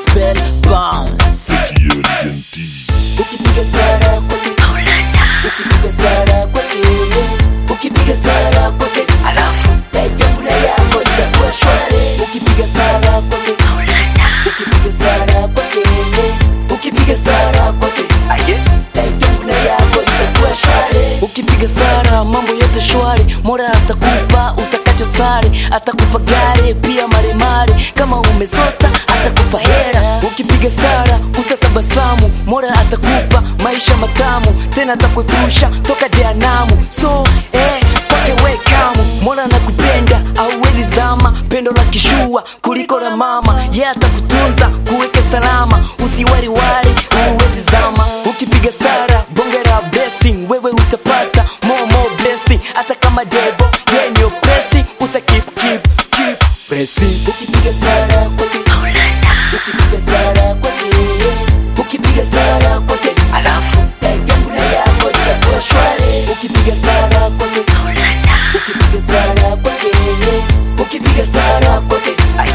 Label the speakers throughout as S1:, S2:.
S1: spell bounce
S2: ukipiga sara kwake ukipiga sara kwake ukipiga sara kwake life yangu na yako itakuwa shwari ukipiga sara kwake ukipiga sara kwake ukipiga sara kwake life yangu na yako itakuwa shwari ukipiga sara mambo yote shwari mora atakupa utakacho sari atakupa gari pia maremare kama umezota atakupa hera ukipiga sara utatabasamu mora atakupa maisha matamu tena atakuepusha toka jehanamu so eh, kwake wekamu mora nakupenda auwezi zama pendo la kishua kuliko la mama ye yeah, atakutunza kuweke salama usiwariwari uwezi zama ukipiga sara bongera blessing wewe utapata more more blessing hata kama devo ye ndio pressing uta keep keep keep pressing ukipiga sara kwake ukipiga sara kwake ukipiga sara kwake life yangu na yako itakuwa shwari ukipiga sara kwake ukipiga sara kwake ukipiga sara kwake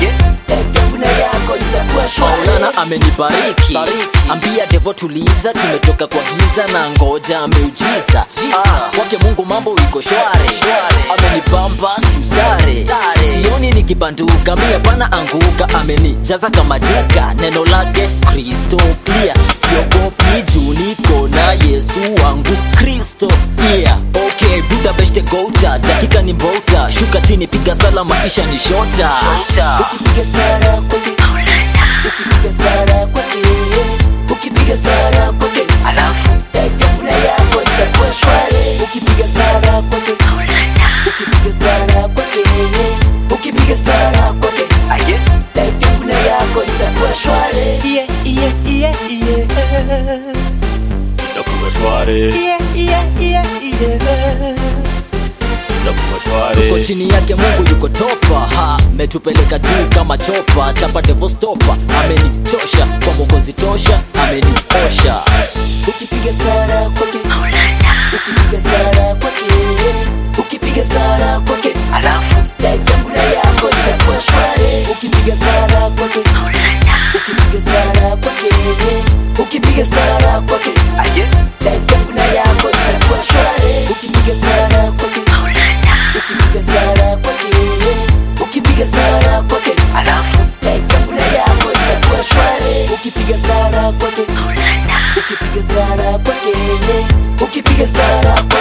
S2: life yangu na yako itakuwa shwari
S1: maulana amenibariki ambia devo tuliza tumetoka kwa giza na ngoja ameujiza ah, kwake mungu mambo iko shwari amenibamba siusare sioni nikibanduka mia pana anguka amenijaza kama duka neno lake kristo pia siogopi juu niko na yesu wangu kristo yeah. okay buda beshte gota dakika ni mbota shuka chini piga sala maisha ni shota
S2: ukipiga sara kwake ukipiga sara kwake ukipiga sara kwake life yangu na yako itakuwa shwari ukipiga sara kwake ukipiga sara kwake ukipiga sara kwake life yangu na yako itakuwa shwari yeah, yeah, yeah, yeah.
S3: itakuwa shwari
S2: Yeah, yeah, yeah, yeah.
S3: itakuwa
S1: tuko
S3: shwari
S1: chini yake mungu yuko topa ha metupeleka juu kama chopa chapa devostopa amenichosha kwa mokozi tosha ameniosha
S2: ukipiga sara kwake ukipiga sara kwake ukipiga sara kwake life yangu na yako itakuwa shwari ukipiga sara kwake ukipiga sara kwake ukipiga sara kwake life yangu na yako itakuwa shwari ukipiga sara kwake ukipiga sara kwake ukipiga sara kwake life yangu na yako itakuwa shwari ukipiga sara kwake ukipiga sara kwake ukipiga sara kwake